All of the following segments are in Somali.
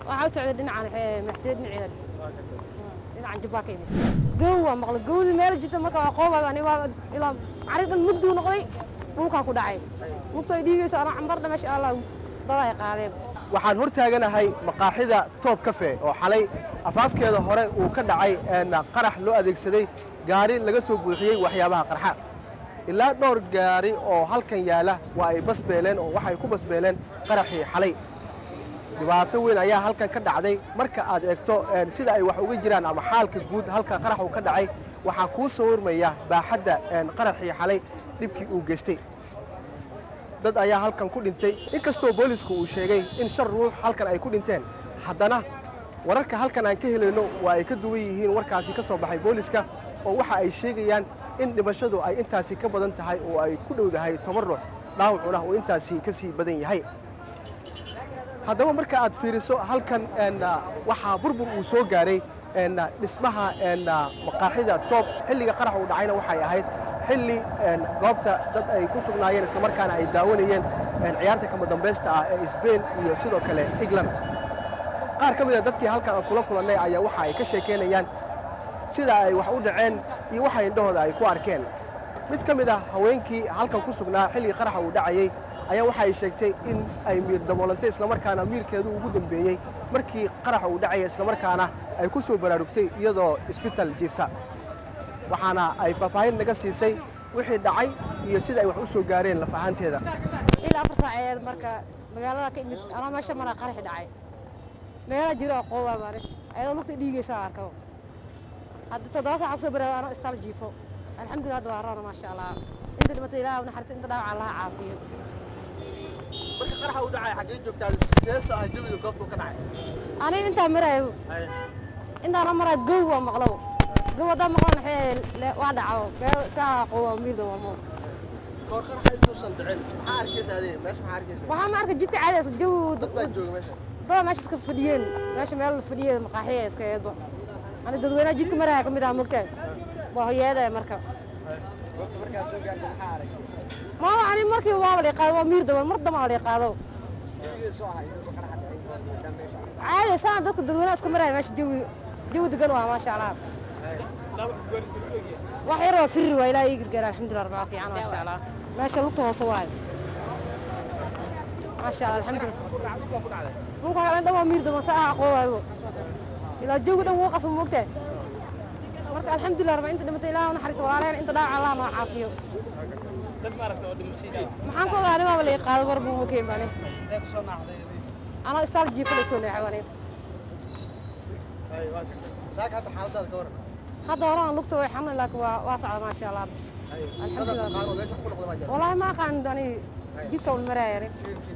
waxaa u socday dhinacan maxteed dhinaceeda dhinacan jubbaa ka imid gow waa maqlay gowdii meel jirta marka waa qoobay ani waa ilaa cari dhan mudduu noqday dhulkaa ku dhacay lugta ay dhiigayso anaa cambarda meesha allah dad ay qaadeen waxaan hor taaganahay maqaaxida toob kafe oo xalay afaafkeeda hore uu ka dhacay qarax loo adeegsaday gaari laga soo buuxiyey waxyaabaha qarxa ilaa dhowr gaari oo halkan yaala waa ay basbeeleen oo waxay ku basbeeleen qaraxii xalay dhibaato weyn ayaa halkan ka dhacday marka aad eegto sida ay wax uga jiraan ama xaalka guud halka qarax uu ka dhacay waxaa kuu soo warmaya baaxadda qaraxii xalay dhibkii uu geystay dad ayaa halkan ku dhintay inkastoo boolisku uu sheegay in shan ruux halkan ay ku dhinteen haddana wararka halkan aan ka helayno waa ay ka duwan yihiin warkaasi ka soo baxay booliska oo waxa ay sheegayaan in dhimashadu ay intaasi ka badan tahay oo ay ku dhowdahay toban ruux dhaawacuna uu intaasi ka sii badan yahay haddaba marka aad fiiriso halkan waxaa burbur uu soo gaaray dhismaha maqaaxida toob xilliga qarax uu dhacayna waxay ahayd xilli goobta dad ay ku sugnaayeen islamarkaana ay daawanayeen ciyaarta kama dambaysta ah ee sbain iyo sidoo kale england qaar ka mida dadkii halkan aan kula kulannay ayaa waxa ay ka sheekaynayaan sida ay wax u dhaceen iyo waxa indhahooda ay ku arkeen mid ka mid ah haweenkii halkan ku sugnaa xilligii qaraxa uu dhacayey ayaa waxa ay sheegtay in ay miir daboolantay islamarkaana miirkeedu ugu dambeeyey markii qaraxa uu dhacaya islamarkaana ay ku soo baraarugtay iyadoo isbital jiifta waxaana ay faahfaahin naga siisay wixii dhacay iyo sida ay wax u soo gaareen laf ahaanteeda ilaa afar saaceed marka magaalada ka imid anaa meesha maraa qaraxi dhacay meela jiro oo qoobaa baani ayadoo lugta dhiigaysaa arko hadda toddoba saaca kusoo baraago anoo istaal jiifo alxamdulillah hadda waa roona maasha allah inta dhimatay ilaah naxariista inta dhaawaca allaha caafiyo marka qaraxa uu dhacay xaggee joogtaa seeso ah jawiga goobtuu ka dhacay aniga intaa maraayo intaana maraa gow waa maqlow gow haddaan maqlo naxee waa dhaco meel saa qooba miirda waamo koor qaraxa intuusan dhicin maxaa arkaysa adee meesha maxaa arkaysa waxaa ma arka jidka caadi jaw dad baa jooga meesha dada meesha iska fadhiyeen meesha meel fadhiya maqaaxiya iska eedba ani dadweynaha jidka maraya ka mid ah mogtaa waa hoyaada marka goobta markaa soo gaarta maxaa arag maama ani markii waaba la qaado waa miir daban mar dama la qaado jawiga soo ahaa intuu qaraxa dhacay maadaama meesha caadi saan dadka dadweynaha iska maraya meesha jawi jawi degan waa maasha allah wax yar waa firri waa ilaahay ii gargaara alxamdulillah rabbil fiican maasha allah meesha lugta hoose waayo maasha allah alxamdulillah dhulka kale dhan waa miir daban saa aha qoowaayo ilaa jawi dhan wuu qasmo moogtahay marka alxamdulillah rabbi inta dhimatay ilaah naxariisto walaalaheen inta dhaawac allah noo caafiyo maxaan ka ogaa ani waaba la qaado mar buu makeen bani intee kusoo naacday anoo istaal jiifa la soo leexay bani saaka hadda xaaladaada ka waran hadda horaan lugta way xanuun laakiin waa waa socda maasha allah dada taqaano meesha wax ku noqda maa jira والله ما قان داني جيت كون مرايا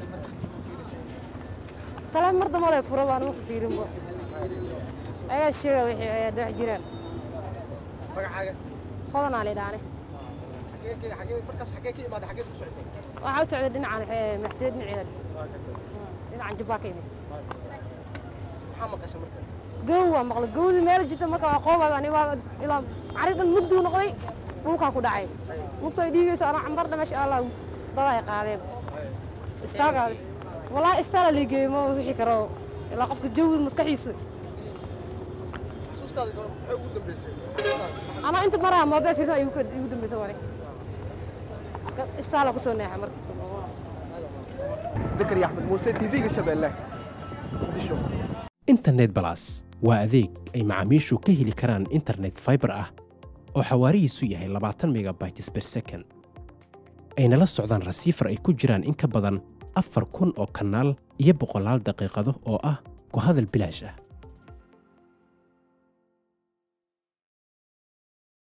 تلا مرضى ما لا فروا وانا ما في رمبو اي الشيء وحي دح جيران magacaaga خذنا علي داني xagee ka xagee markaas xagee ka imaada xagee ku socotay waxaa u socday dhinacan maxteed dhinaceeda waa gartay dhinacan jubbaa ka imid maxaa maqashay marka gow waa maqlay gowdii meel jirta marka waa qoobay ani waa ilaa cari dhan mudduu noqday dhulkaa ku dhacay lugta ay dhiigayso anaa cambarda meesha allah dad ay qaadeen istaalka walaa istaala liigeeyo ma wixii karo ilaa qofka jawi maskaxiisa xusuustaada maxay ugu dambeysay anaa inta maraha moobeel fiisan igu igu dambaysa wani istaala kusoo neexa marka zakariya axmed muuse tv-ga shabeelle muqdisho internet balas waa adeeg ay macaamiishu ka heli karaan internet fiber ah oo xawaarihiisu yahay labaatan megabytes per second ayna la socdaan rasiifar ay ku jiraan in ka badan afar kun oo kanaal iyo boqolaal daqiiqado oo ah ku hadal bilaash ah